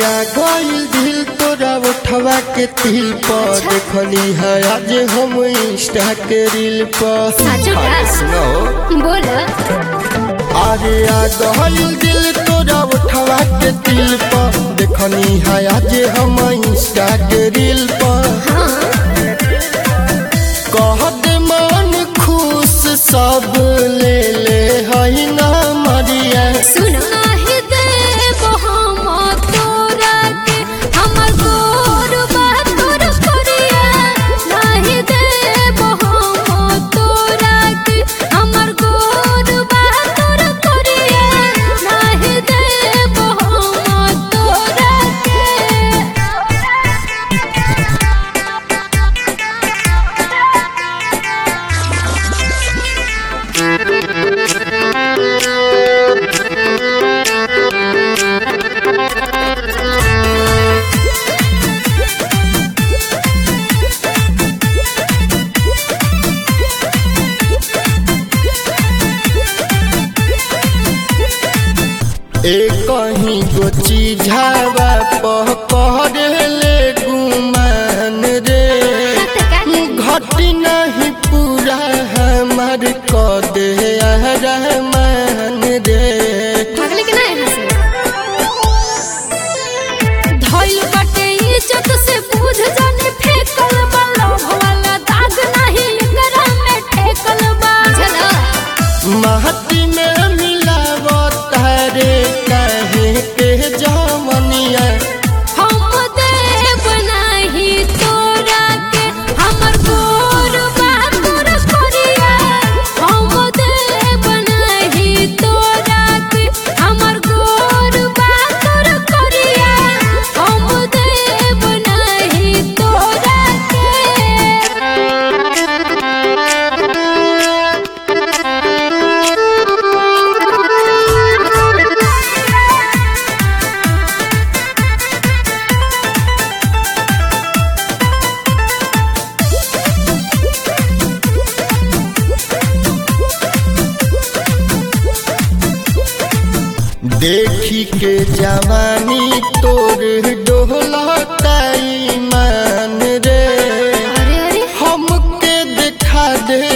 आ गइल दिल तोरा उठवा के तिल पर देखली है आज हम इंस्टा के रील पर साचो का? अरे सुनो बोल अरे आ गइल दिल तोरा उठवा के तिल पर देखली है आज हम इंस्टा के रील पर हाँ कहत मन खुश सब ले ले है ना मरिया सुन नाही देबो हम तोरा के हमर गोर बा तोर करिया नाही देबो हम तोरा के हमर गोर बा तोर करिया नाही देबो हम तोरा एक कहीं गो चीझावा पह पहले गुमान रे के घटी नहीं पूरा हमार क दे रहमान रे भागले के ना यहाँ से धइल बाटे इज्जत से बुझ जाने फेकल बा लोभ वाला दाग नाही एकरा में ठेकल बा चला महती में मिलाव तारे कहे के जवनिया हम देव नाही तोरा के हमर गोर बा तोर करिया हम देव नाही तोरा के हमर गोर बा तोर करिया हम देव नाही तोरा के देखी के जवानी तोर डोहलता ईमान रे अरे अरे हमके देखा दे